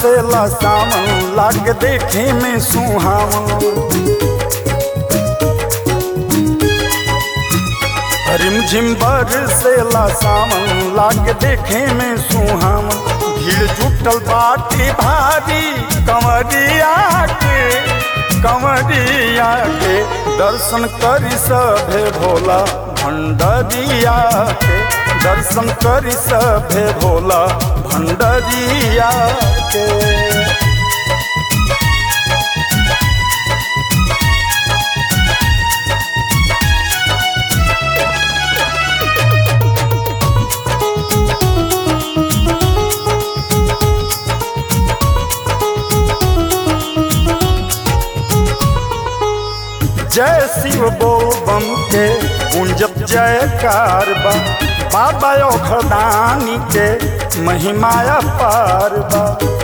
बरसेला सावन लाग देखे में सुहावन रिमझिम बरसेला सावन लाग देखे में सुहावन भीड़ जुटल बाटी भारी कंवरिया के कंवरिया के दर्शन करी सभे भोला भंडरिया के दर्शन करी सभे भोला भंडरिया के जय शिव बोल बम के गुंजब जय कारबा बाबा खदानी के महिमाया पारबा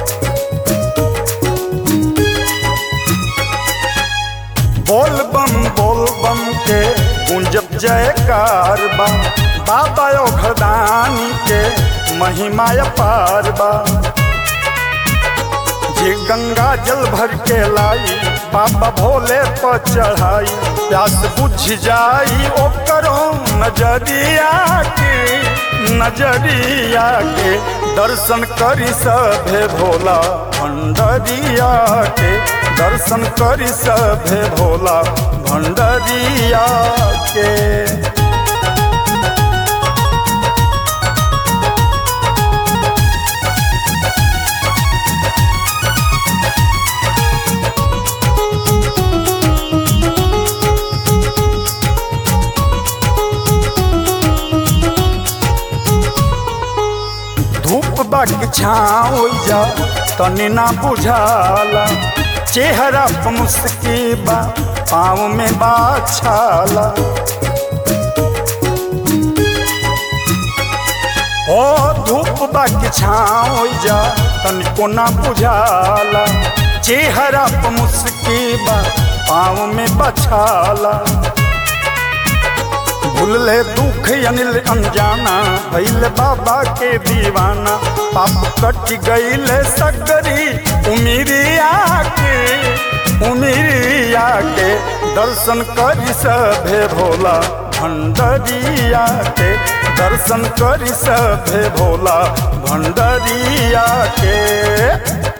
बोल बम बोल बम के गुंजब जय कारबा बाबा खदानी के महिमाया पारबा जे गंगा जल भर के लाई बाबा भोले पर चढ़ाई प्यास बुझ जाई ओ करो नजरिया के नजरिया के दर्शन करी सभे भोला भंडरिया के दर्शन करी सभे भोला भंडरिया के धूप बाकी छाँव जा तनी ना बुझाला चेहरा पर मुस्कीबा पाँव में बाछाला ओ धूप बाकी छाँव जा तनिको ना बुझाला चेहरा पर मुस्कीबा पाँव में बछाला भूलले दुख अनिल अनजाना भैल बाबा के दीवाना पाप कट गईले सगरी उमिरिया के उमिरिया के दर्शन करी सभे भोला भंडरिया के दर्शन करी सभे भोला भंडरिया के